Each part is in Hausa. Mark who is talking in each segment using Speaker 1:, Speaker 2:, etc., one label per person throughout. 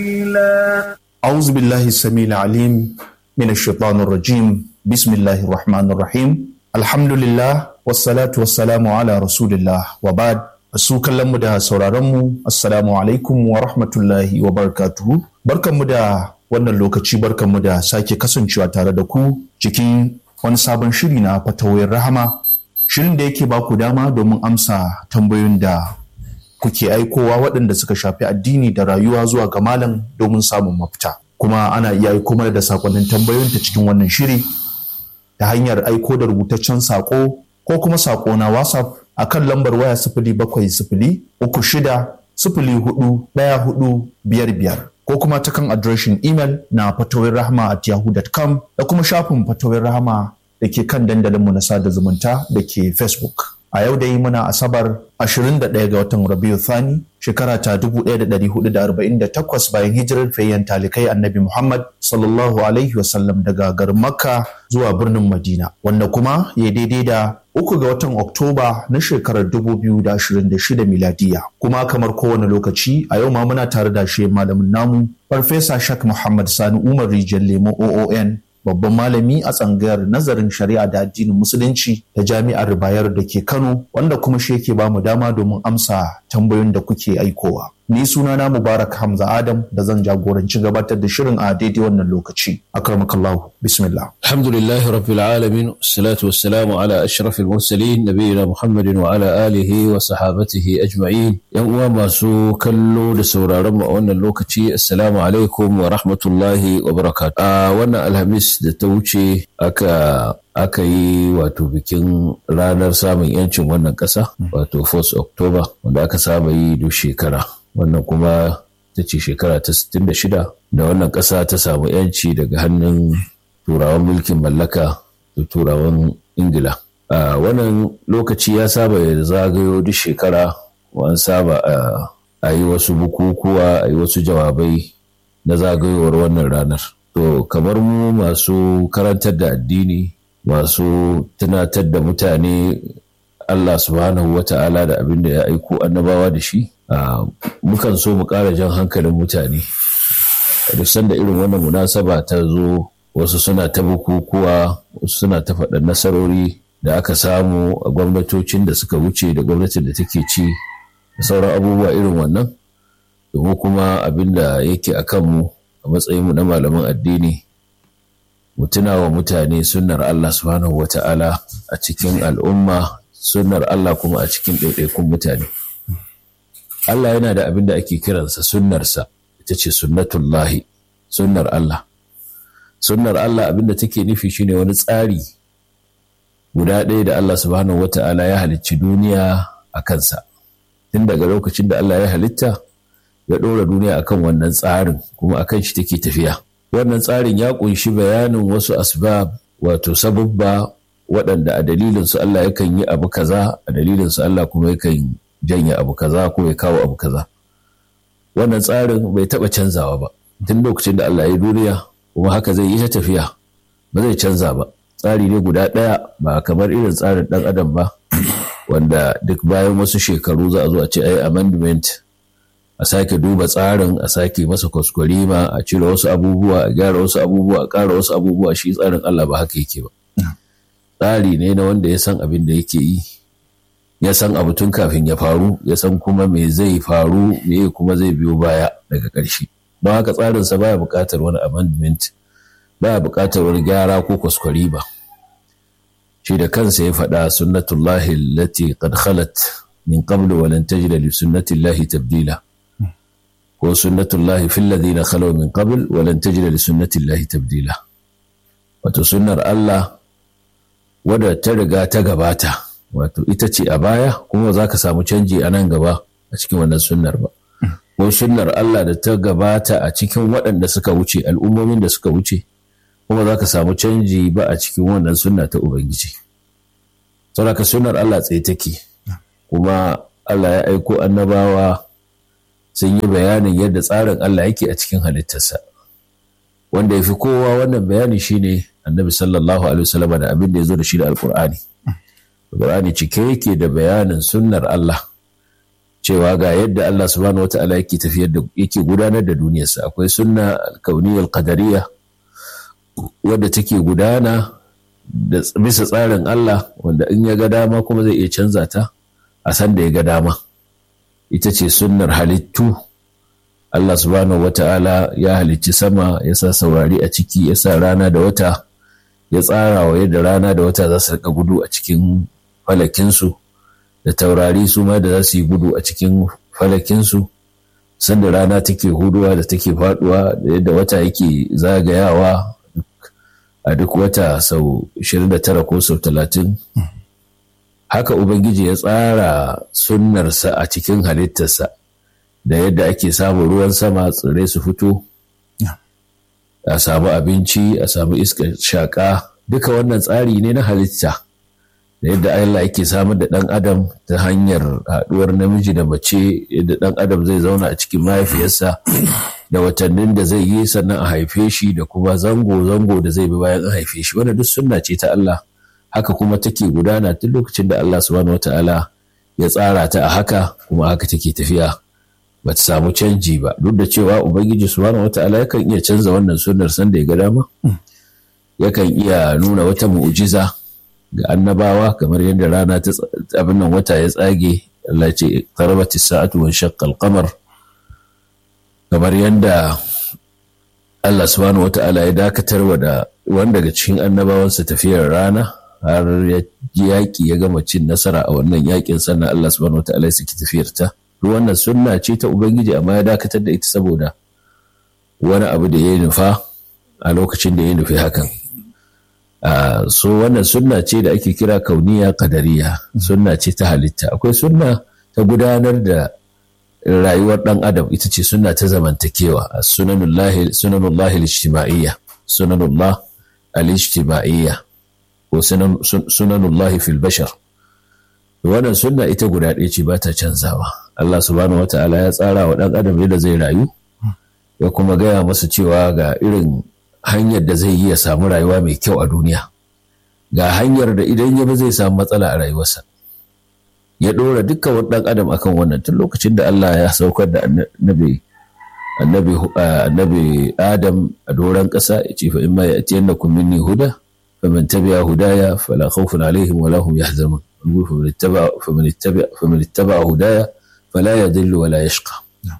Speaker 1: أعوذ بالله السميع العليم من الشيطان الرجيم بسم الله الرحمن الرحيم الحمد لله والصلاة والسلام على رسول الله وبعد su kallonmu da sauraronmu assalamu alaikum wa rahmatullahi wa barakatuhu barkanmu da wannan lokaci barkanmu da sake kasancewa tare da ku cikin wani sabon shiri na fatawoyin rahama shirin da yake baku dama domin amsa tambayoyin da kuke aikowa waɗanda suka shafi addini da rayuwa zuwa ga malam domin samun mafita kuma ana iya aiko mana da sakonnin tambayoyin ta cikin wannan shiri ta hanyar aiko da rubutaccen sako ko kuma sako na whatsapp a kan lambar waya sifili bakwai sifili uku shida sifili hudu ɗaya hudu biyar biyar ko kuma ta kan adireshin imel na fatawin rahama at yahoo.com da kuma shafin fatawin rahama da ke kan dandalinmu na sada zumunta da ke facebook a yau dai muna asabar 21 ga watan rabiu thani shekara ta 1448 bayan hijirar fayyan talikai annabi muhammad sallallahu alaihi wasallam daga garin makka zuwa birnin madina wanda kuma ya daidai da uku ga watan oktoba na shekarar 2026 miladiya kuma kamar kowane lokaci a yau ma muna tare da shi malamin namu farfesa shak muhammad sani umar rijiyar lemo oon babban malami a tsangayar nazarin shari'a da addinin musulunci da jami'ar bayar da ke kano wanda kuma shi yake bamu dama domin amsa tambayoyin da kuke aikowa ni sunana mubarak hamza adam da zan jagoranci gabatar da shirin a daidai wannan lokaci akramakallahu bismillah
Speaker 2: alhamdulillahi rabbil alamin salatu wassalamu ala ashrafil mursalin nabiyina muhammadin wa ala alihi wa sahabatihi ajma'in yan uwa masu kallo da sauraron mu a wannan lokaci assalamu alaikum wa rahmatullahi wa barakatuh a wannan alhamis da ta wuce aka aka yi wato bikin ranar samun yancin wannan ƙasa wato 1 October wanda aka saba yi duk shekara wannan kuma ta ce shekara ta 66 da wannan ƙasa ta samu yanci daga hannun turawan mulkin mallaka da turawan ingila a wannan lokaci ya saba ya zagayo duk shekara an saba a yi wasu bukukuwa a yi wasu jawabai na zagayowar wannan ranar to kamar mu masu karantar da addini masu tunatar da mutane Allah subhanahu wa ta'ala da abin da ya aiko annabawa da shi mukan so mu ƙara jan hankalin mutane duk sanda irin wannan munasaba ta zo wasu suna ta bukukuwa wasu suna ta faɗa nasarori da aka samu a gwamnatocin da suka wuce da gwamnatin da take ci da sauran abubuwa irin wannan domin kuma abin da yake a kanmu a matsayinmu na malaman addini mu tuna wa mutane sunnar Allah subhanahu wa ta'ala a cikin al'umma sunnar Allah kuma a cikin ɗaiɗaikun mutane. Allah yana da abin da ake kiransa sunnarsa ita ce sunnatullahi sunnar Allah. Sunnar Allah abin da take nufi shine wani tsari guda ɗaya da Allah subhanahu wa ta'ala ya halicci duniya a kansa. Tun daga lokacin da Allah ya halitta ya ɗora duniya akan wannan tsarin kuma akan shi take tafiya. wannan tsarin ya kunshi bayanin wasu asbab wato sababba waɗanda a dalilinsu Allah yakan yi abu kaza a dalilinsu Allah kuma yakan janye abu kaza ko ya kawo abu kaza wannan tsarin bai taɓa canzawa ba tun lokacin da Allah ya duniya kuma haka zai yi ta tafiya ba zai canza ba tsari ne guda ɗaya ba kamar irin tsarin ɗan adam ba wanda duk bayan wasu shekaru za a zo a ce ai amendment a sake duba tsarin a sake masa kwaskwarima a cire wasu abubuwa a gyara wasu abubuwa a ƙara wasu abubuwa shi tsarin Allah ba haka yake ba tsari ne na wanda ya san abin da yake yi ya san abu tun kafin ya faru ya san kuma me zai faru me kuma zai biyo baya daga ƙarshe don haka tsarinsa baya buƙatar wani amendment baya buƙatar wani gyara ko kwaskwarima shi da kansa ya faɗa sunnatullahi allati qad khalat min qablu wa lan tajida li sunnatillahi tabdila ko sunnatullahi fil ladina khalaw min qabl wa lan tajida li sunnatillahi tabdila wato sunnar Allah wadda ta riga ta gabata wato ita ce a baya kuma za ka samu canji a nan gaba a cikin wannan sunnar ba ko sunnar Allah da ta gabata a cikin waɗanda suka wuce al'ummomin da suka wuce kuma za ka samu canji ba a cikin wannan sunna ta Ubangiji saboda sunnar Allah tsaye take kuma Allah ya aiko annabawa sun yi bayanin yadda tsarin Allah yake a cikin halittarsa wanda ya fi kowa wannan bayani shine annabi sallallahu alaihi wasallam da abin da ya zo da shi da alkur'ani alkur'ani cike yake da bayanin sunnar Allah cewa ga yadda Allah subhanahu wata'ala yake tafiyar da yake gudanar da duniyarsa akwai sunna alkauniyar qadariya wadda take gudana da bisa tsarin Allah wanda in ya ga dama kuma zai iya canza ta a san da ya ga dama ita ce sunnar halittu Allah subhanahu wata'ala ya halicci sama ya sa saurari a ciki ya sa rana da wata ya tsara wa yadda rana da wata za su rika gudu a cikin falakinsu da taurari su ma da za su yi gudu a cikin falakinsu sanda rana take huduwa da take faduwa da yadda wata yake zagayawa a duk wata sau 29 ko sau 30 haka ubangiji ya tsara sunnarsa a cikin halittarsa da yadda ake samun ruwan sama tsirrai su fito a samu abinci a samu iskar shaƙa duka wannan tsari ne na halitta da yadda Allah yake samar da ɗan adam ta hanyar haɗuwar namiji da mace yadda ɗan adam zai zauna a cikin mahaifiyarsa da watannin da zai yi sannan a haife shi da kuma zango-zango da zai bi bayan an haife shi wannan duk sunna ce ta Allah haka kuma take gudana tun lokacin da Allah subhanahu wata'ala ya tsara ta a haka kuma haka take tafiya ba ta samu canji ba duk da cewa ubangiji subhanahu wata'ala yakan iya canza wannan sunnar sanda ya ga dama yakan iya nuna wata mu'jiza ga annabawa kamar yadda rana ta abin nan wata ya tsage Allah ce qarabati sa'atu wa shaqqa al-qamar kamar yadda Allah subhanahu wata'ala ya dakatar wa da wanda daga cikin annabawansa tafiyar rana har ya yaƙi ya gama cin nasara a wannan yaƙin sannan Allah subhanahu wata'ala ya saki tafiyar ta wannan sunna ce ta ubangiji amma ya dakatar da ita saboda wani abu da ya nufa a lokacin da ya nufi hakan Uh, so wannan sunna ce da ake kira kauniya kadariya sunna ce ta halitta akwai sunna ta gudanar da rayuwar dan adam ita ce sunna ta zamantakewa sunanullahi sunanullahi al-ijtima'iyya sunanullah al-ijtima'iyya ko sunanullahi fil bashar wannan sunna ita guda ɗaya ce ba ta canzawa Allah subhanahu wata'ala ya tsara wa dan adam yadda zai rayu ya kuma gaya masa cewa ga irin hanyar da zai yi ya samu rayuwa mai kyau a duniya ga hanyar da idan ya bi zai samu matsala a rayuwarsa ya ɗora dukkan wani ɗan adam akan wannan tun lokacin da Allah ya saukar da annabi annabi annabi Adam a doron ƙasa ya ce fa in ma ya'tiyannakum minni huda faman tabi'a hudaya fala khawfun alaihim wala hum yahzanun faman ittaba faman ittaba faman ittaba hudaya fala yadhillu wala yashqa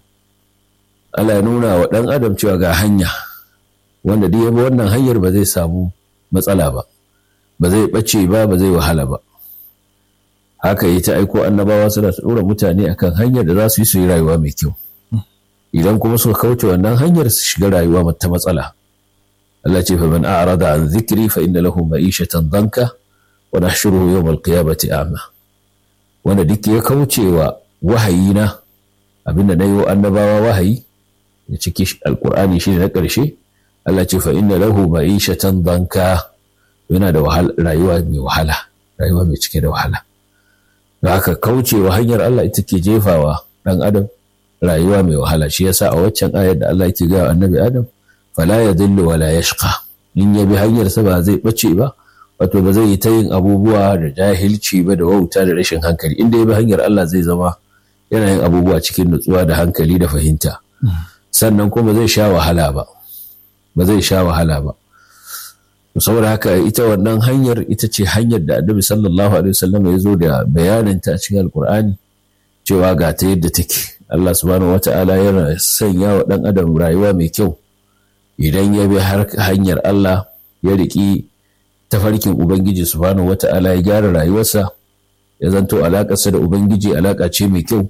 Speaker 2: Allah ya nuna wa ɗan adam cewa ga hanya wanda duk ya bi wannan hanyar ba zai samu matsala ba ba zai ɓace ba ba zai wahala ba haka yi ta aiko annabawa suna ta ɗora mutane akan hanyar da za su yi su yi rayuwa mai kyau idan kuma suka kauce wannan hanyar su shiga rayuwa ta matsala Allah ce fa man a'rada an zikri fa inna lahu ma'ishatan danka wa nahshuruhu yawm al-qiyamati a'ma wanda duk ya kauce wa wahayina abinda na yi wa annabawa wahayi ya ciki alkur'ani shi na ƙarshe Allah ce fa inna lahu ma'ishatan danka yana da rayuwa mai wahala rayuwa mai cike da wahala da haka kaucewa hanyar Allah ita ke jefawa dan adam rayuwa mai wahala shi yasa a waccan ayar da Allah yake gaya annabi Adam fala yadhillu wala yashqa in ya bi hanyar sa ba zai bace ba wato ba zai yi ta yin abubuwa da jahilci ba da wauta da rashin hankali inda ya bi hanyar Allah zai zama yana yin abubuwa cikin nutsuwa da hankali da fahimta sannan kuma zai sha wahala ba ba zai sha wahala ba saboda haka ita wannan hanyar ita ce hanyar da annabi sallallahu alaihi wasallam ya zo da bayanin ta a cikin alkur'ani cewa ga ta yadda take Allah subhanahu wata'ala yana sanya wa dan adam rayuwa mai kyau idan ya bi har hanyar Allah ya riki tafarkin ubangiji subhanahu wata'ala ya gyara rayuwarsa ya zanto alakarsa da ubangiji alaka ce mai kyau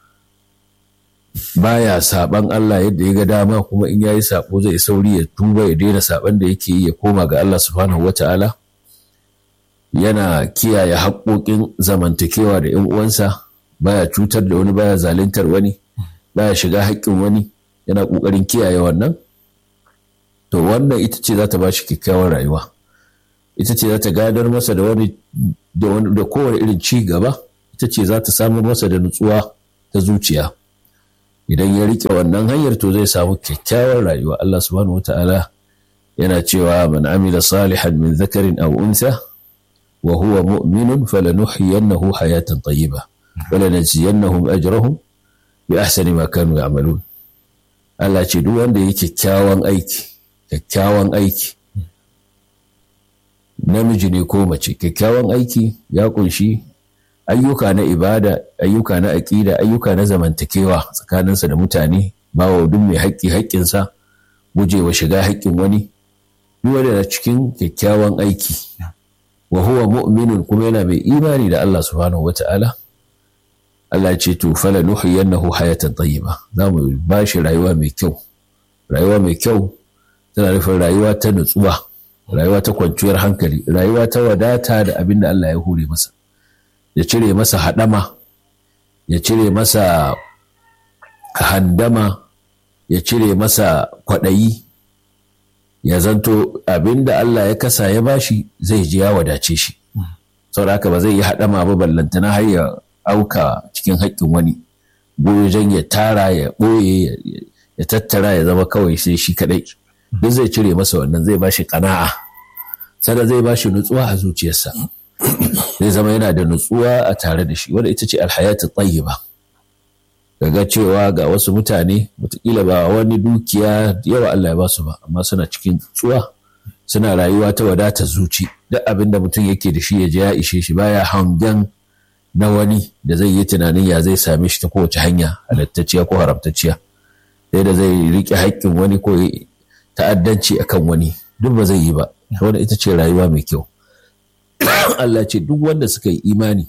Speaker 2: baya saban Allah yadda ya ga dama kuma in yayi sabo zai sauri ya tuba ya daina saban da yake yi ya koma ga Allah subhanahu wata'ala yana kiyaye haƙoƙin zamantakewa da ‘yan uwansa baya cutar da wani baya zaluntar wani baya shiga haƙƙin wani yana ƙoƙarin kiyaye wannan to wannan ita ce za ta ba shi kyakkyawar rayuwa ita ce za ta gadar masa da wani da kowane irin ci gaba ita ce za ta samar masa da nutsuwa ta zuciya idan ya rike wannan hanyar to zai samu kyakkyawar rayuwa Allah subhanahu wata'ala yana cewa man amila salihan min zakarin aw unsa wa huwa mu'minun falanuhyiyannahu hayatan tayyiba wala najziyannahum ajrahum bi ahsani ma kanu ya'malun Allah ce duk wanda yake kyakkyawan aiki kyakkyawan aiki namiji ne ko mace kyakkyawan aiki ya kunshi ayyuka na ibada ayyuka na aƙida ayyuka na zamantakewa tsakaninsa da mutane bawa duk mai haƙƙi haƙƙinsa gujewa shiga haƙƙin wani duk wanda na cikin kyakkyawan aiki wa huwa mu'minun kuma yana mai imani da Allah subhanahu wata'ala Allah ce to fala nuhyiyannahu hayatan tayyiba za mu ba shi rayuwa mai kyau rayuwa mai kyau tana nufin rayuwa ta nutsuwa rayuwa ta kwanciyar hankali rayuwa ta wadata da abin da Allah ya hure masa ya cire masa haɗama ya cire masa handama ya cire masa kwaɗayi ya zanto abin da Allah ya kasa ya bashi zai ji ya wadace shi saboda haka ba zai yi haɗama ba ballantana har ya auka cikin haƙƙin wani goyon ya tara ya ɓoye ya tattara ya zama kawai sai shi kaɗai duk zai cire masa wannan zai bashi ƙana'a sannan zai bashi nutsuwa a zuciyarsa zai zama yana da nutsuwa a tare da shi wanda ita ce alhayatu tayyiba ga cewa ga wasu mutane wataƙila ba wani dukiya yawa Allah ya ba su ba amma suna cikin nutsuwa suna rayuwa ta wadata zuci duk abin da mutum yake da shi ya je ya ishe shi baya hangen na wani da zai yi tunanin ya zai same shi ta kowace hanya halattacciya ko haramtacciya sai da zai riƙe haƙƙin wani ko ta'addanci akan wani duk ba zai yi ba wanda ita ce rayuwa mai kyau Allah ce duk wanda suka yi imani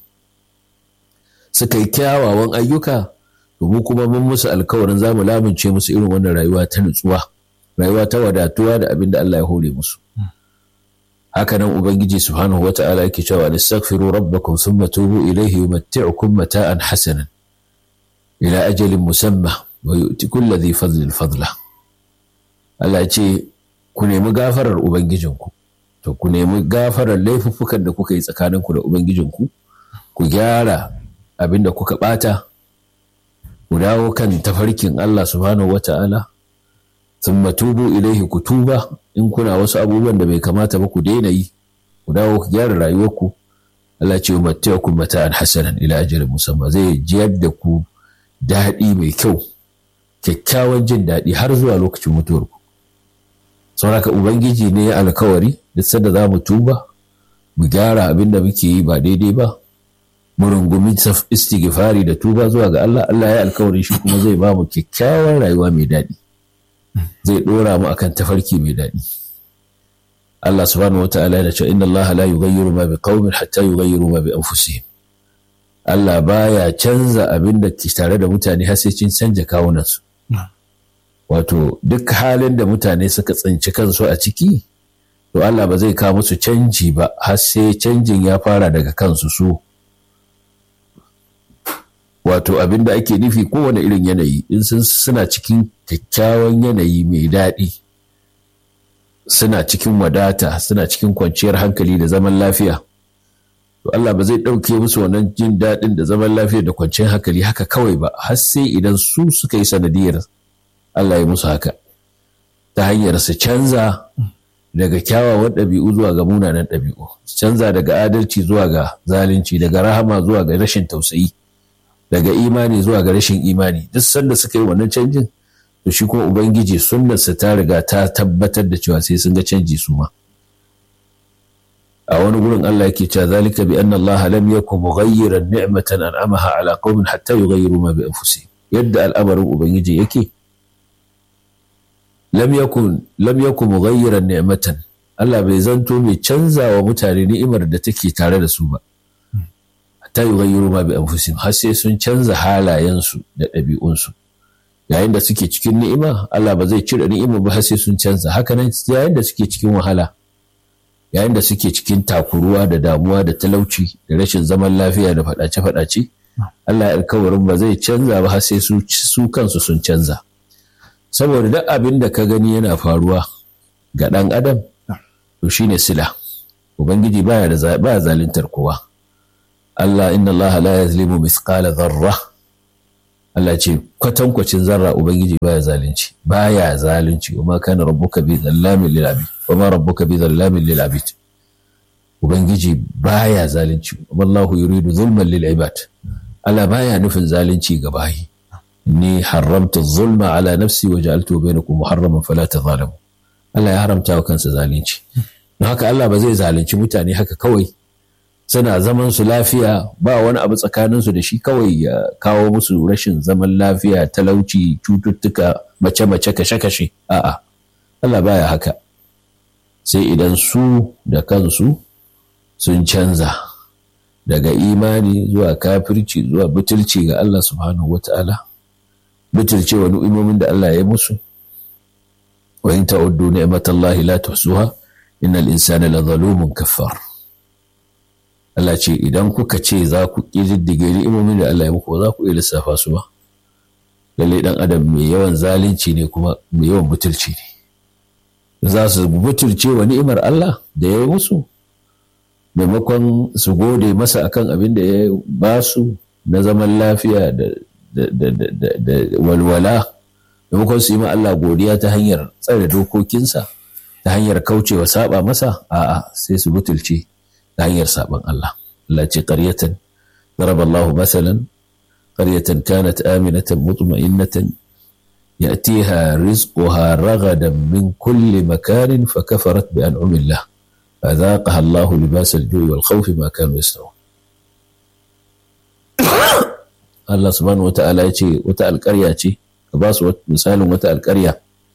Speaker 2: suka yi kyawawan ayyuka to mu kuma mun musu alkawarin za mu lamince musu irin wannan rayuwa ta nutsuwa rayuwa ta wadatuwa da abin da Allah ya hore musu haka nan ubangiji subhanahu wata'ala yake cewa nastaghfiru rabbakum thumma tubu ilayhi yumatti'ukum mata'an hasanan ila ajalin musamma wa yu'ti kulli dhi fadlin fadla Allah ce ku nemi gafarar ubangijinku to ku nemi gafarar laifuffukan da kuka yi tsakaninku da ubangijinku ku gyara abin da kuka bata ku dawo kan tafarkin Allah subhanahu wata'ala thumma tubu ilaihi ku tuba in kuna wasu abubuwan da bai kamata ba ku daina yi ku dawo ku gyara rayuwarku Allah ce mata'akum mata'an hasanan ila ajalin musamma zai jiyar da ku daɗi mai kyau kyakkyawan jin daɗi har zuwa lokacin mutuwarku sauraka ubangiji ne ya alkawari duk sanda za mu tuba mu gyara abin da muke yi ba daidai ba mu rungumi istighfari da tuba zuwa ga Allah Allah ya alkawari shi kuma zai ba mu kyakkyawar rayuwa mai daɗi zai ɗora mu akan tafarki mai daɗi Allah subhanahu wata'ala yana cewa inna Allah la yughayyiru ma biqaumin hatta yughayyiru ma bi anfusihim Allah baya canza abin da ke tare da mutane har sai cin canja kawunansu wato duk halin da mutane suka tsinci kansu a ciki to Allah ba zai kawo musu canji ba har sai canjin ya fara daga kansu su wato abin da ake nufi kowane irin yanayi in sun suna cikin kyakkyawan yanayi mai daɗi suna cikin wadata suna cikin kwanciyar hankali da zaman lafiya to Allah ba zai ɗauke musu wannan jin daɗin da zaman lafiya da kwanciyar hankali haka kawai ba har sai idan su suka yi sanadiyar Allah ya musu haka ta hanyar su canza daga kyawawan ɗabi'u zuwa ga munanan ɗabi'u canza daga adalci zuwa ga zalunci daga rahama zuwa ga rashin tausayi daga imani zuwa ga rashin imani duk sanda suka yi wannan canjin to shi kuma ubangiji sunnarsa ta riga ta tabbatar da cewa sai sun ga canji su ma a wani gurin Allah yake cewa zalika bi anna Allah lam yakun mughayyiran ni'matan an'amaha ala qaumin hatta yughayyiru ma bi anfusihim yadda al'amarin ubangiji yake lam yakun lam yakun mughayyiran ni'matan Allah bai zanto mai canza wa mutane ni'imar da take tare da su ba hatta yughayyiru ma bi anfusihim har sai sun canza halayensu da ɗabi'unsu yayin da suke cikin ni'ima Allah ba zai cire ni'ima ba har sai sun canza haka nan yayin da suke cikin wahala yayin da suke cikin takuruwa da damuwa da talauci da rashin zaman lafiya da faɗace-faɗace Allah ya alkawarin ba zai canza ba har sai su kansu sun canza saboda duk abin da ka gani yana faruwa ga ɗan adam to shine sila ubangiji baya da baya zaluntar kowa Allah inna Allah la yazlimu mithqala dharra Allah ce kwatankwacin zarra ubangiji baya zalunci baya zalunci wa ma kana rabbuka bi zallamin lil abid wa ma rabbuka bi zallamin lil abid ubangiji baya zalunci wallahu yuridu zulman lil ibad Allah baya nufin zalunci ga bayi ni haramta zulma ala nafsi wa ja'altu bainakum muharraman fala tazalamu Allah ya haramta wa kansa zalunci don haka Allah ba zai zalunci mutane haka kawai suna zaman su lafiya ba wani abu tsakanin su da shi kawai ya kawo musu rashin zaman lafiya talauci cututtuka mace-mace kashe-kashe a'a Allah baya haka sai idan su da kansu sun canza daga imani zuwa kafirci zuwa butulci ga Allah subhanahu wata'ala butulce wa ni'imomin da Allah ya musu wa in ta'uddu ni'matallahi la tuhsuha innal insana la zalumun kaffar Allah ce idan kuka ce za ku ƙididdige ni'imomin da Allah ya muku za ku iya lissafa su ba lalle dan adam mai yawan zalunci ne kuma mai yawan butulci ne za su butulce wa ni'imar Allah da ya yi musu maimakon su gode masa akan abin da ya ba su na zaman lafiya da walwala maimakon su yi ma Allah godiya ta hanyar tsare dokokinsa ta hanyar kaucewa saba masa a'a sai su butulce ta hanyar saban Allah Allah ce qaryatan daraba Allah masalan qaryatan kanat aminatan mutma'innatan يأتيها رزقها رغدا من كل مكان فكفرت بأنعم الله فذاقها الله لباس الجوع والخوف ما كانوا يصنعون Allah subhanahu wa ta'ala ya ce wata alƙarya ce ka ba su misalin wata alƙarya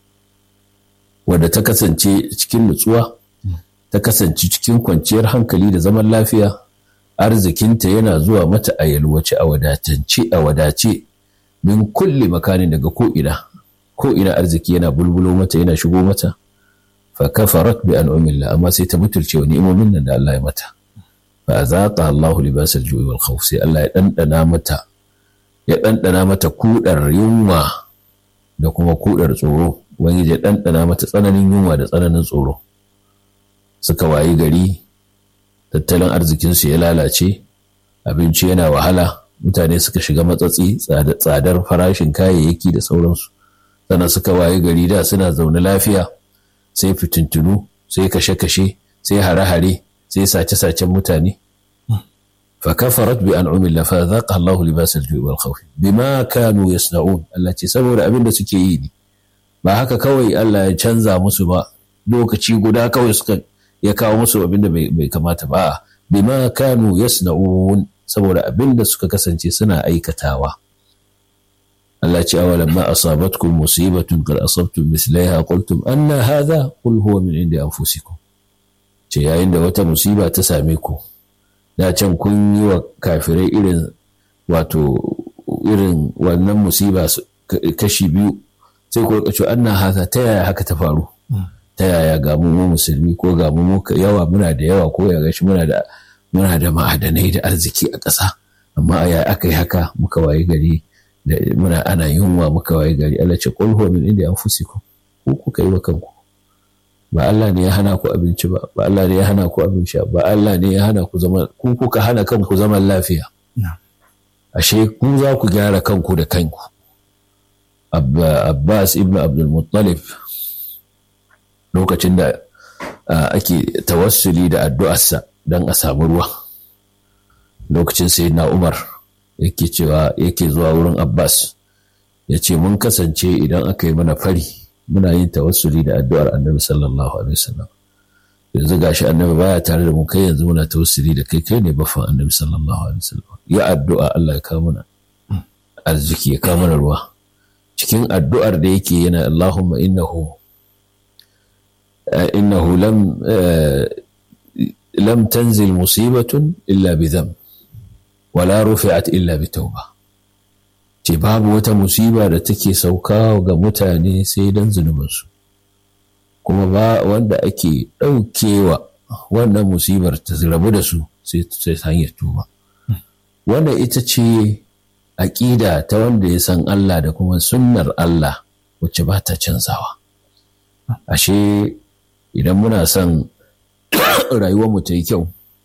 Speaker 2: wadda ta kasance cikin nutsuwa ta kasance cikin kwanciyar hankali da zaman lafiya arzikinta yana zuwa mata a yalwace a wadatance a wadace min kulli makanin daga ko'ina ko'ina arziki yana bulbulo mata yana shigo mata fa kafarat bi an'amillah amma sai ta mutunce wa ni'imomin nan da Allah ya mata fa azaqa Allahu libasal ju'i wal khawf sai Allah ya dandana mata ya dandana mata kudar yunwa da kuma kudar tsoro wani ya dandana mata tsananin yunwa da tsananin tsoro suka wayi gari tattalin arzikinsu ya lalace abinci yana wahala mutane suka shiga matsatsi tsadar farashin kayayyaki da sauransu sannan suka waye gari da suna zaune lafiya sai fitintunu sai kashe-kashe sai hare-hare sai sace-sacen mutane fa kafarat bi an'umi Allah fa zaqa Allahu libas al-ju'i wal khawf bima kanu yasna'un Allah ce saboda abin da suke yi ne ba haka kawai Allah ya canza musu ba lokaci guda kawai suka ya kawo musu abin da bai kamata ba bima kanu yasna'un saboda abin da suka kasance suna aikatawa Allah ce awalan ma asabatkum musibatun qad asabtum mislaiha qultum anna hadha qul huwa min indi anfusikum ce yayin da wata musiba ta same ku da can kun yi wa kafirai irin wato irin wannan musiba kashi biyu sai ku rika cewa anna hadha ta yaya haka ta faru ta yaya ga mu musulmi ko ga mu yawa muna da yawa ko ya gashi muna da muna da ma'adanai da arziki a ƙasa amma ya aka yi haka muka waye gari da muna ana yunwa muka waye gari Allah ce qul huwa min indi anfusikum ku kuka yi wa kanku ba Allah ne ya hana ku abinci ba ba Allah ne ya hana ku abin sha ba Allah ne ya hana ku zama ku kuka hana kanku zaman lafiya ashe ku za ku gyara kanku da kanku Abbas ibn Abdul Muttalib lokacin da ake tawassuli da addu'arsa don a samu ruwa lokacin sai na umar yake cewa yake zuwa wurin abbas ya ce mun kasance idan aka yi mana fari muna yin tawassuli da addu'ar annabi sallallahu alaihi wasallam yanzu gashi annabi baya tare da mu kai yanzu muna tawassuli da kai kai ne bafan annabi sallallahu alaihi wasallam ya addu'a Allah ya kawo mana arziki ya kawo mana ruwa cikin addu'ar da yake yana Allahumma innahu innahu lam lam tanzil musibatun illa bi dhanb wala rufi'at illa bi tauba ce babu wata musiba da take sauka ga mutane sai dan zunubinsu kuma ba wanda ake ɗaukewa wannan musibar ta rabu da su sai ta hanyar tuba wannan ita ce aƙida ta wanda ya san Allah da kuma sunnar Allah wacce ba ta canzawa ashe idan muna son rayuwarmu ta yi kyau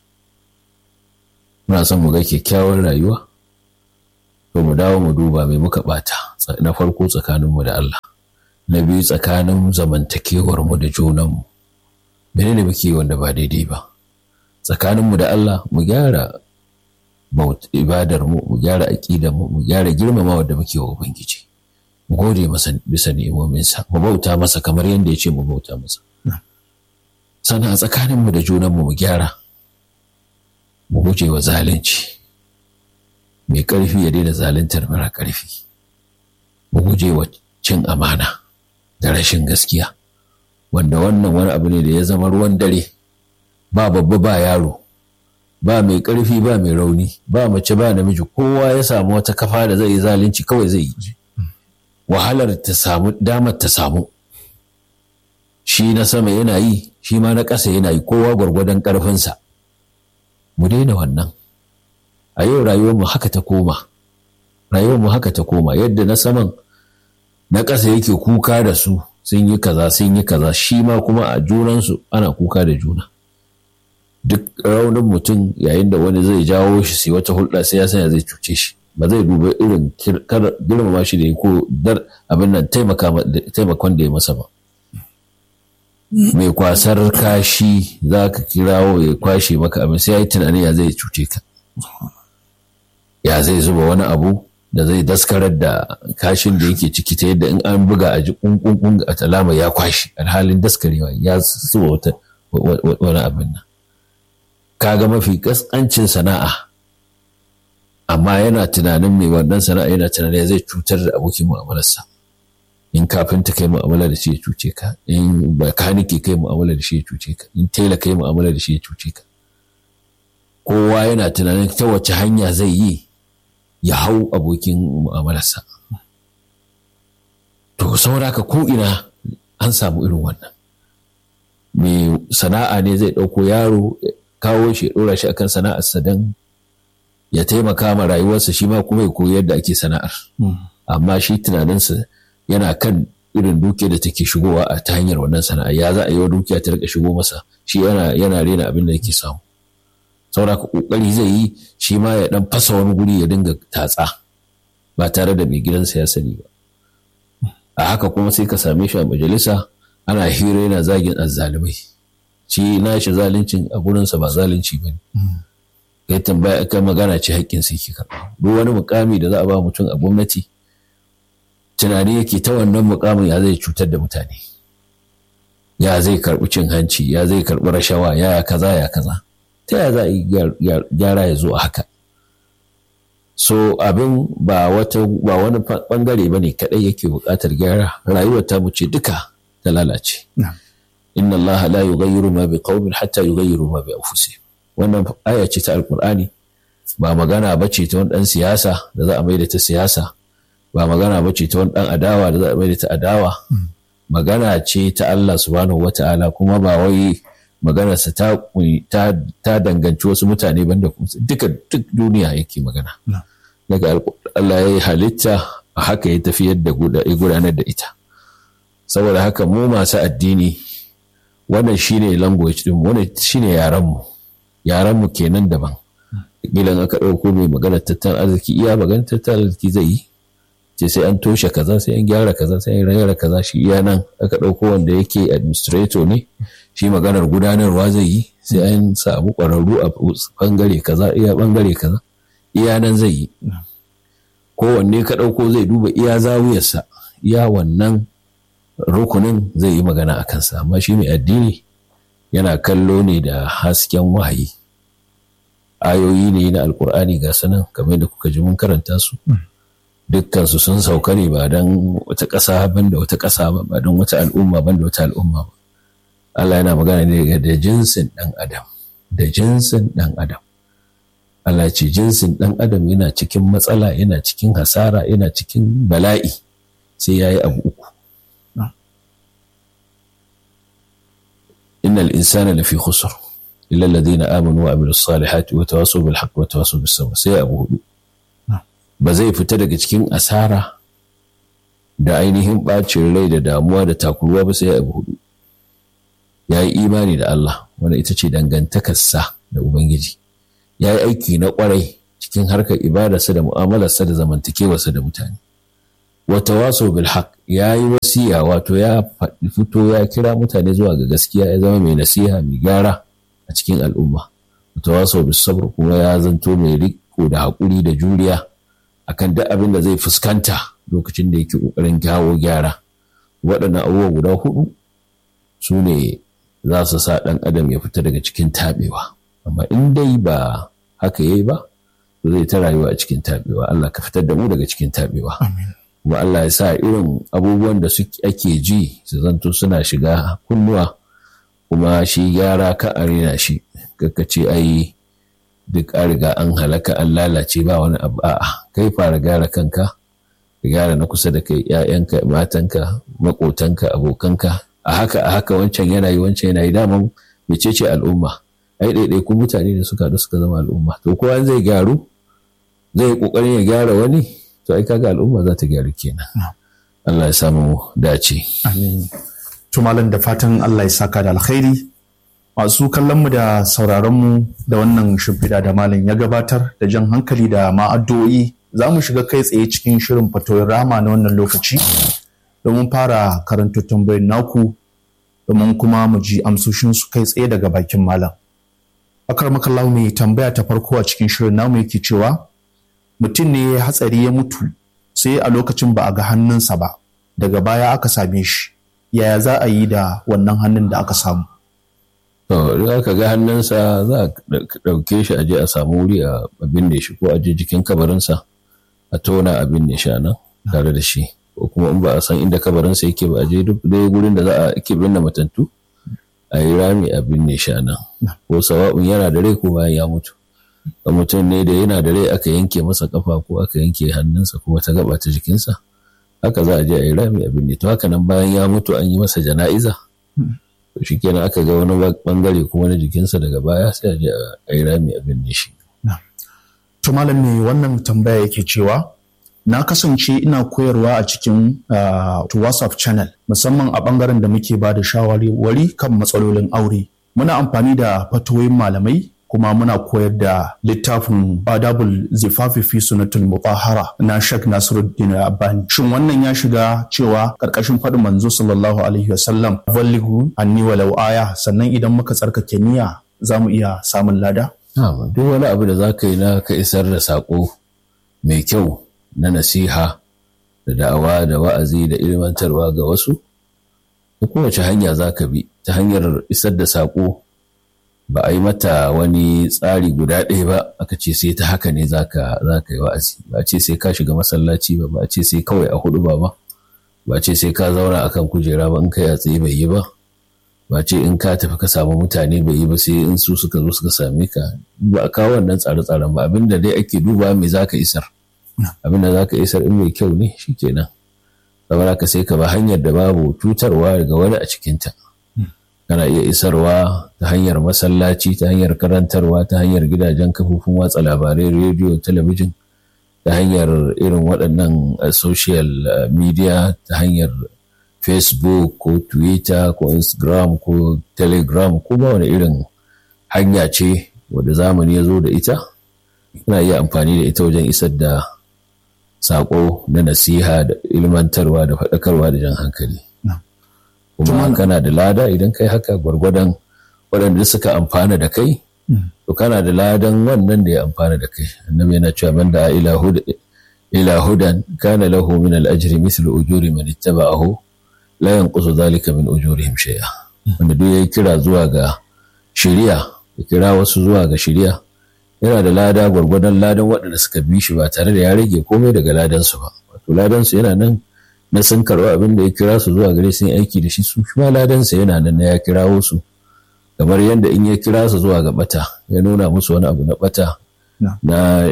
Speaker 2: muna son mu ga kyakkyawar rayuwa to mu dawo mu duba mai muka bata na farko tsakaninmu da Allah na biyu tsakanin zamantakewarmu da junanmu mene ne muke wanda ba daidai ba tsakaninmu da Allah mu gyara ibadar mu mu gyara aqidar mu mu gyara girmamawa da muke wa ubangiji mu gode masa bisa ni'imominsa mu bauta masa kamar yadda ya ce mu bauta masa sannan a tsakaninmu da junanmu mu gyara mu guje wa zalunci mai ƙarfi ya daina zaluntar mara ƙarfi mu guje wa cin amana da rashin gaskiya wanda wannan wani abu ne da ya zama ruwan dare ba babba ba yaro ba mai ƙarfi ba mai rauni ba mace ba namiji kowa ya samu wata kafa da zai yi zalunci kawai zai yi wahalar ta samu damar ta samu shi na sama yana yi shi ma na ƙasa yana yi kowa gwargwadon ƙarfinsa mu daina wannan a yau rayuwarmu haka ta koma rayuwarmu haka ta koma yadda na saman na ƙasa yake kuka da su sun yi kaza sun yi kaza shi ma kuma a junansu ana kuka da juna duk raunin mutum yayin da wani zai jawo shi sai wata hulɗa sai ya sanya zai cuce shi ba zai duba irin girmama shi da ya ko dar abin nan taimakon da ya masa ba mai kwasar kashi za ka kirawo ya kwashe maka abin sai ya yi tunani ya zai cuce ka ya zai zuba wani abu da zai daskarar da kashin da yake ciki ta yadda in an buga a ji kunkun a talama ya kwashe alhalin daskarewa ya zuba wata wani abin nan kaga mafi kaskancin sana'a amma yana tunanin mai wannan sana'a yana tunanin zai cutar da abokin mu'amalarsa in kafinta kai mu'amala da shi ya cuce ka in bakanike kai mu'amala da shi ya cuce ka in tela kai mu'amala da shi ya cuce ka kowa yana tunanin ta wace hanya zai yi ya hau abokin mu'amalarsa to saura ka ko ina an samu irin wannan mai sana'a ne zai ɗauko yaro kawo shi ya ɗora shi akan sana'arsa don ya taimaka ma rayuwarsa shi ma kuma ya koyi yadda ake sana'ar amma shi tunaninsa yana kan irin dukiya da take shigowa a ta hanyar wannan sana'a ya za a yi wa dukiya ta rika shigo masa shi yana yana rena abin da yake samu saboda ka kokari zai yi shi ma ya dan fasa wani guri ya dinga tatsa ba tare da mai gidansa ya sani ba a haka kuma sai ka same shi a majalisa ana hira yana zagin azzalumai shi nashi zaluncin a gurinsa ba zalunci ba ne kai tambaya kai magana ce haƙƙin sai ke karɓa duk wani mukami da za a ba mutum a gwamnati tunani yake ta wannan mukamin ya zai cutar da mutane ya zai karɓi cin hanci ya zai karɓi rashawa ya kaza ya kaza ta ya za a yi gyara ya zo a haka so abin ba wata ba wani bangare ba ne kaɗai yake buƙatar gyara rayuwar ta ce duka ta lalace inna allaha la yughayyiru ma biqaumin hatta yughayyiru ma bi anfusihim wannan aya ce ta alqur'ani ba magana bace ta wani dan siyasa da za a maida ta siyasa ba magana bace ta wani dan adawa da za a maida ta adawa magana ce ta Allah subhanahu wata'ala kuma ba wai maganarsa ta ta danganci wasu mutane banda duka duk duniya yake magana daga Allah ya yi halitta a haka ya tafiyar da gudanar da ita saboda haka mu masu addini wannan shine language din wannan shine yaran mu yaran mu kenan daban gidan aka ɗauko mai magana tattalin arziki iya magana tattalin arziki zai yi ce sai an toshe kaza sai an gyara kaza sai an gyara kaza shi iya nan aka ɗauko wanda yake administrator ne shi maganar gudanarwa zai yi sai an samu ƙwararru a bangare kaza iya bangare kaza iya nan zai yi kowanne ka ɗauko zai duba iya zawiyarsa iya wannan rukunin zai yi magana a kansa amma shi mai addini yana kallo ne da hasken wahayi ayoyi ne na alkur'ani ga sanan kamar da kuka ji mun karanta su dukkansu sun sauka ne ba don wata ƙasa ban da wata ƙasa ba ba don wata al'umma ban da wata al'umma ba Allah yana magana ne da jinsin ɗan adam da jinsin ɗan adam Allah ce jinsin ɗan adam yana cikin matsala yana cikin hasara yana cikin bala'i sai ya yi abu uku innal insana lafi khusr illa alladhina amanu wa amilus salihati wa tawassaw bil haqqi wa tawassaw bis sabr sai abu hudu ba zai fita daga cikin asara da ainihin bacin rai da damuwa da takuruwa ba sai abu hudu ya yi imani da Allah wanda ita ce dangantakarsa da Ubangiji ya yi aiki na kwarai cikin harkar ibadarsa da mu'amalarsa da zamantakewarsa da mutane wata waso bil haq ya yi wasiya wato ya fito ya kira mutane zuwa ga gaskiya ya zama mai nasiha mai gyara a cikin al'umma wata waso bil sabr kuma ya zanto mai riko iko da haƙuri da juriya akan duk abin da zai fuskanta lokacin da yake ƙoƙarin kawo gyara waɗannan abubuwa guda hudu su ne za su sa ɗan adam ya fita daga cikin taɓewa amma in dai ba haka yayi ba zai ta rayuwa a cikin taɓewa Allah ka fitar da mu daga cikin taɓewa kuma Allah ya sa irin abubuwan da ake ji su zanto suna shiga kunnuwa kuma shi gyara ka a rena shi kaka ce ai duk an riga an halaka an lalace ba wani abu a'a kai fara gyara kanka ka gyara na kusa da kai ƴaƴanka matanka maƙotanka abokanka a haka a haka wancan yana yi wancan yana yi daman mecece al'umma ai ɗaiɗaikun mutane da suka haɗu suka zama al'umma to kowa zai gyaru zai ƙoƙarin ya gyara wani to ai kaga al'umma za ta gyaru kenan Allah ya samu dace
Speaker 1: to malam da fatan Allah ya saka da alkhairi masu kallon mu da sauraron mu da wannan shimfiɗa da malam ya gabatar da jan hankali da ma'addu'o'i za mu shiga kai tsaye cikin shirin fatoyin rama na wannan lokaci domin fara karanta tambayin naku domin kuma mu ji amsoshin su kai tsaye daga bakin malam akar makallahu mai tambaya ta farko a cikin shirin namu yake cewa mutum ne ya hatsari ya mutu sai a lokacin ba a ga hannunsa ba daga baya aka same shi yaya za a yi da wannan hannun da aka samu
Speaker 2: to idan aka ga hannunsa za a ɗauke shi a je a samu wuri a binne shi ko a je jikin kabarinsa a tona a binne shi a nan tare da shi ko kuma in ba a san inda kabarinsa yake ba a je duk dai gurin da za a ake binne matattu a yi rami a binne shi a nan ko sawa'un yana da rai ko bayan ya mutu ga mutum ne da yana da rai aka yanke masa kafa ko aka yanke hannunsa ko wata gaba ta jikinsa haka za a je a yi rami a binne to haka nan bayan ya mutu an yi masa jana'iza to shi kenan aka ga wani bangare kuma na jikinsa daga baya sai a je a yi rami a binne shi
Speaker 1: to malam ne wannan tambaya yake cewa na kasance ina koyarwa a cikin whatsapp channel musamman a bangaren da muke ba da shawarwari kan matsalolin aure muna amfani da fatoyin malamai kuma muna koyar da littafin adabul zifafi fi sunatul mutahara na Sheikh Nasiruddin Albani shin wannan ya shiga cewa karkashin faɗin manzo sallallahu alaihi wasallam ballighu anni walau aya sannan idan muka tsarkake niyya za mu iya samun lada
Speaker 2: duk wani abu da za ka yi na ka isar da saƙo mai kyau na nasiha da da'awa da wa'azi da ilmantarwa ga wasu da kowace hanya za ka bi ta hanyar isar da saƙo ba a yi mata wani tsari guda ɗaya ba aka ce sai ta haka ne za ka yi wa'azi ba a ce sai ka shiga masallaci ba ba a ce sai kawai a hudu ba ba ba a ce sai ka zauna akan kujera ba in kai a tsaye bai yi ba ba ce in ka tafi ka samu mutane bai yi ba sai in su suka zo suka same ka ba a kawo wannan tsare-tsaren ba abinda dai ake duba me za ka isar abinda za ka isar in mai kyau ne shikenan saboda ka sai ka ba hanyar da babu cutarwa daga wani a cikinta kana iya isarwa ta hanyar masallaci ta hanyar karantarwa ta hanyar gidajen kafofin watsa labarai rediyo talabijin ta hanyar irin waɗannan social media ta hanyar facebook ko twitter ko instagram ko telegram ko ba wani irin hanya ce wadda zamani ya zo da ita kana iya amfani da ita wajen isar da saƙo na nasiha da ilmantarwa da faɗakarwa da jan hankali kuma kana da lada idan kai haka gwargwadon waɗanda suka amfana da kai to kana da ladan wannan da ya amfana da kai annabi yana cewa man da ila hudan kana lahu min al-ajri mithlu ujuri man ittaba'ahu la yanqusu dhalika min ujurihim shay'a wanda duk yayi kira zuwa ga shari'a ya kira wasu zuwa ga shari'a yana da lada gwargwadon ladan waɗanda suka bi shi ba tare da ya rage komai daga ladan su ba wato ladan su yana nan na sun karɓi abin da ya kira su zuwa gare sun aiki da shi su kuma ladan sa yana nan na ya kirawo su kamar yadda in ya kira su zuwa ga bata ya nuna musu wani abu na bata na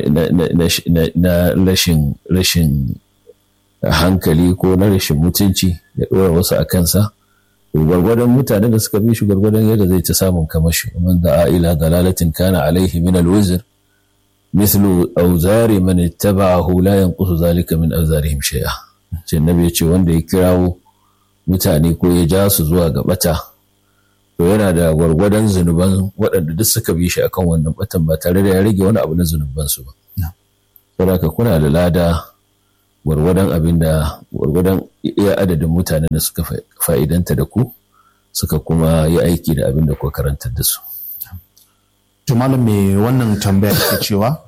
Speaker 2: rashin rashin hankali ko na rashin mutunci ya ɗora wasu a kansa gwargwadon mutanen da suka bi shi gwargwadon yadda zai ta samun kamashi man da ila dalalatin kana alaihi min alwizr mislu auzari man ittaba'ahu la yanqusu zalika min auzarihim shay'a ce nabi ya ce wanda ya kirawo mutane ko ya ja su zuwa ga bata to yana da gwargwadon zunuban waɗanda duk suka bi shi akan wannan batan ba tare da ya rage wani abu na zunuban su ba saboda kuna da lada gwargwadon abin da gwargwadon iya adadin mutanen da suka fa'idanta da ku suka kuma yi aiki da abin da kuka karantar da su.
Speaker 1: To malam me wannan tambaya ke cewa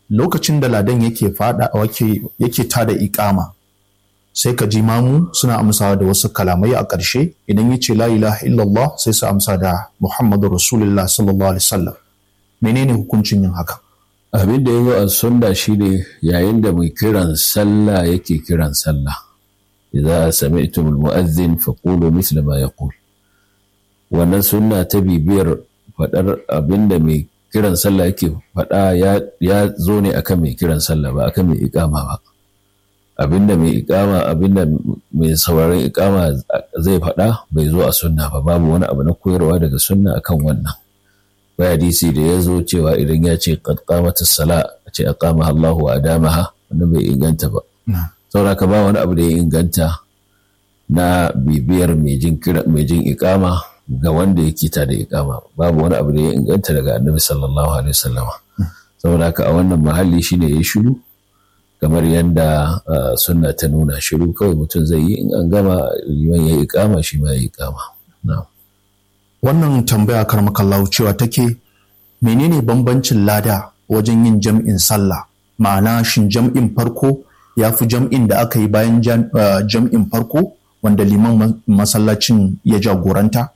Speaker 1: lokacin da ladan yake fada yake tada ikama sai ka ji mamu suna amsawa da wasu kalamai a ƙarshe idan ya ce la ilaha illallah sai su amsa da muhammadu rasulullah sallallahu alaihi wasallam menene hukuncin yin haka
Speaker 2: abin da ya zo a sunna shine yayin da mai kiran sallah yake kiran sallah idza sami'tum almu'adhdhin faqulu mithla ma yaqul wannan sunna ta bibiyar fadar abin da mai kiran sallah yake fada ya zo ne akan mai kiran sallah ba akan mai iqama ba abinda mai ikama abinda mai sauraron ikama zai faɗa bai zo a sunna ba babu wani abu na koyarwa daga sunna akan wannan bai hadisi da ya zo cewa idan ya ce qad qamatis sala a ce aqamaha Allahu wa adamaha wannan bai inganta ba sauraka ba wani abu da ya inganta na bibiyar mai jin kira mai jin ikama ga wanda yake ta da ikama babu wani abu da ya inganta daga annabi sallallahu alaihi wasallama saboda haka a wannan mahalli shine ya shiru kamar yadda sunna ta nuna shiru kawai mutum zai yi in an gama liman ya yi ikama shi ma ya yi ikama.
Speaker 1: Wannan tambaya karmakallahu cewa take menene bambancin lada wajen yin jam'in sallah ma'ana shin jam'in farko ya fi jam'in da aka yi bayan jam'in farko wanda liman masallacin ya jagoranta?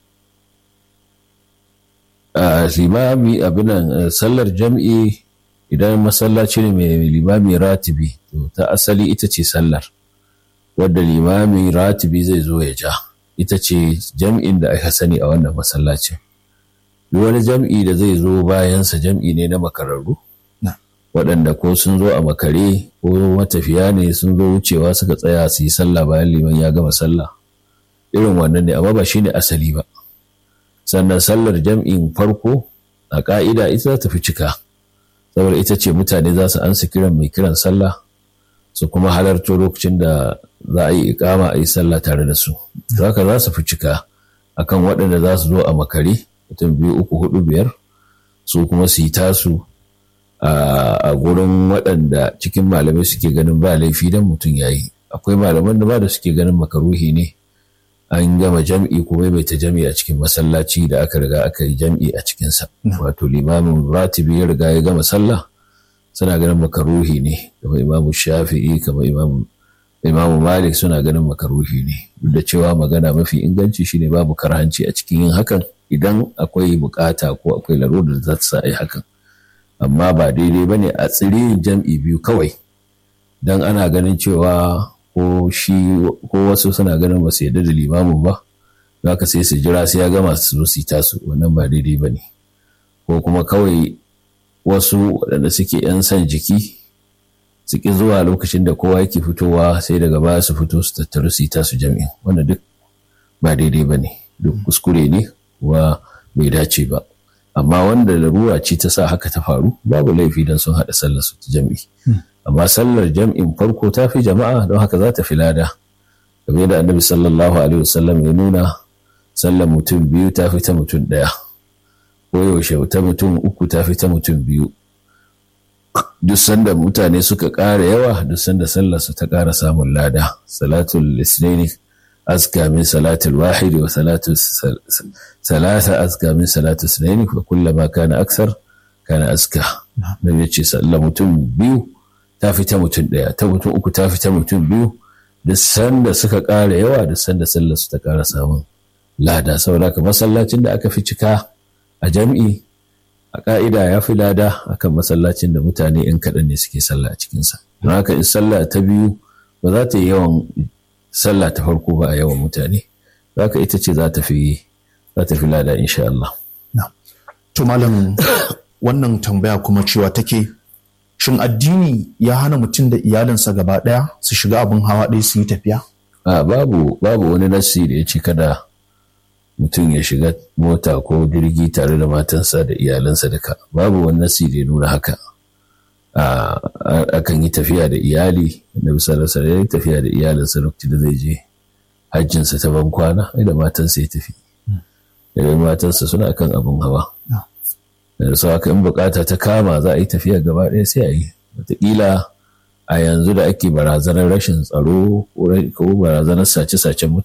Speaker 2: limami abinan sallar jam'i idan masallaci ne mai limami ratibi to ta asali ita ce sallar wadda limami ratibi zai zo ya ja ita ce jam'in da aka sani a wannan masallacin duk wani jam'i da zai zo bayansa jam'i ne na makararru waɗanda ko sun zo a makare ko matafiya ne sun zo wucewa suka tsaya su yi sallah bayan liman ya gama sallah irin wannan ne amma ba shi ne asali ba sannan sallar jam'in farko a ƙa'ida ita ta fi cika saboda ita ce mutane za su ansa kiran mai kiran sallah su kuma halarto lokacin da za a yi ikama a yi sallah tare da su haka za su fi cika akan waɗanda za su zo a makare mutum biyu uku hudu biyar su kuma su yi tasu a gurin waɗanda cikin malamai suke ganin ba laifi don mutum ya yi akwai malaman da ba da suke ganin makaruhi ne an gama jam'i kuma bai ta jam'i a cikin masallaci da aka riga aka yi jam'i a cikinsa. Wato limamin ratibi ya riga ya gama sallah suna ganin makaruhi ne kamar imamu shafi'i kamar imamu malik suna ganin makaruhi ne duk da cewa magana mafi inganci shine babu karhanci a cikin yin hakan idan akwai bukata ko akwai larurar da za ta sa a yi hakan amma ba daidai ba ne a tsirin jam'i biyu kawai don ana ganin cewa ko shi ko wasu suna ganin ba su yarda da limamin ba za ka sai su jira sai ya gama su zo su tasu wannan ba daidai ba ne ko kuma kawai wasu waɗanda suke yan son jiki su ki zuwa lokacin da kowa yake fitowa sai daga baya su fito su tattaru su tasu jami'in wanda duk ba daidai ba ne duk kuskure ne wa bai dace ba amma wanda larura ce ta sa haka ta faru babu laifi don sun haɗa sallar su ta jami'i amma sallar jam'in farko ta fi jama'a don haka za ta fi lada game da annabi sallallahu alaihi wasallam ya nuna sallar mutum biyu ta fi ta mutum ɗaya ko yaushe ta mutum uku ta fi ta mutum biyu duk sanda mutane suka ƙara yawa duk sanda sallar su ta ƙara samun lada salatul isnaini azka min salatul wahidi wa salatu salasa azka min salatul isnaini fa kullama kana aksar kana aska nabi ya ce sallar mutum biyu ta fi ta mutum ɗaya ta mutum uku ta fi ta mutum biyu da sanda suka ƙara yawa da sanda sallar su ta ƙara samun lada saboda ka masallacin da aka fi cika a jam'i a ƙa'ida ya fi lada akan masallacin da mutane ‘yan kaɗan ne suke sallah a cikinsa don haka in sallah ta biyu ba za ta yi yawan sallah ta farko ba a yawan mutane za ka ita ce za ta fi za ta fi lada insha Allah.
Speaker 1: To malam wannan tambaya kuma cewa take shin addini ya hana mutum da iyalinsa gaba ɗaya su shiga abin hawa ɗaya su yi tafiya?
Speaker 2: A babu babu wani nassi da ya ce kada mutum ya shiga mota ko jirgi tare da matansa da iyalansa duka babu wani nassi da ya nuna haka. akan yi tafiya da iyali na bisa da ya yi tafiya da iyalinsa lokacin da zai je hajjinsa ta ban kwana da matansa ya tafi. Da matansa suna kan abin hawa. da su haka in bukata ta kama za a yi tafiya gaba ɗaya sai a yi wataƙila a yanzu da ake barazanar rashin tsaro ko barazanar sace-sacen mutane